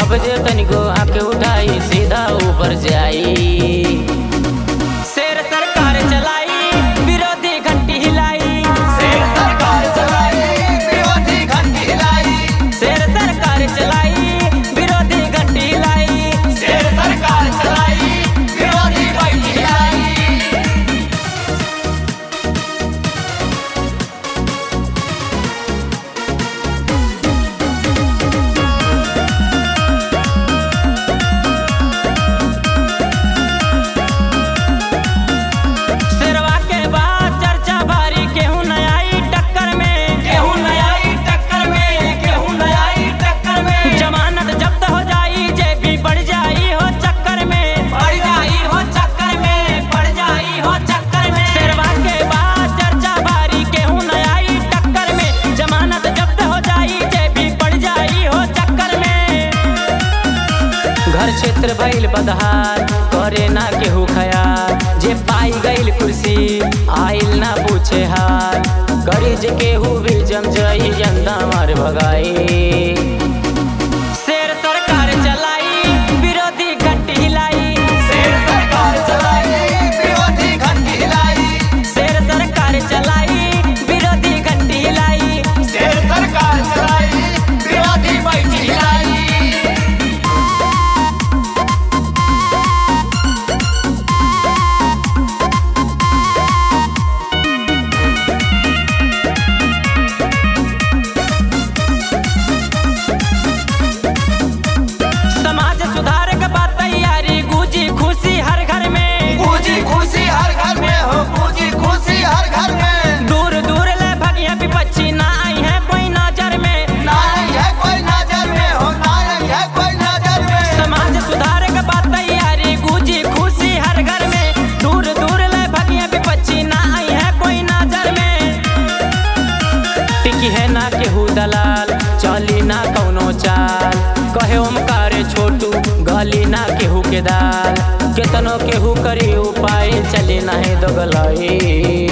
अब जे तनिको आके उठाई सीधा ऊपर जाई शेर सरकार चलाई विरोधी घंटी हिलाई शेर सरकार चलाई विरोधी घंटी हिलाई शेर सरकार चलाई विरोधी घंटी हिलाई शेर सरकार चलाई विरोधी घंटी हिलाई शेरवा के बाद चर्चा भारी केहू न आई टक्कर में गेहूं नयाई टक्कर में गेहूं नयाई टक्कर में जमानत जब्त हो जाई जे भी बढ़ जाई हो चक्कर में पड़ जाई हो चक्कर में पड़ जाई हो चक्कर में शेरवा के बाद चर्चा भारी केहू न आई टक्कर में जमानत जब्त हो जाई जे भी बढ़ जाई हो चक्कर में घर क्षेत्र भइल बदहार करे ना केहू खयाल जे पाई गइल कुर्सी आइल ना पूछे हाल करी जे केहू भी जम जाई जनता मार भगाई शेर सरकार चलाई विरोधी घंटी हिलाई शेर सरकार चलाई विरोधी घंटी हिलाई शेर सरकार चलाई विरोधी घंटी हिलाई शेर सरकार चलाई विरोधी बैठी हिलाई समाज सुधार के बात तैयारी गूंजी खुशी हर घर में पूजी खुशी हर घर में हो पूजी खुशी हर घर में दूर दूर ले भगिया विपक्षी ना आई है कोई नजर में नारंग है कोई नजर में हो नारंग है कोई नजर में समाज सुधार के बात तैयारी गूंजी खुशी हर घर में दूर दूर ले भगिया विपक्षी ना आई है कोई नजर में टिकी है ना केहू दलाल चली ना कौनो चाल कहे ओमकार छोटू गली ना केहू के दाल केतनो केहू करी उपाय चली नहीं दोगलाई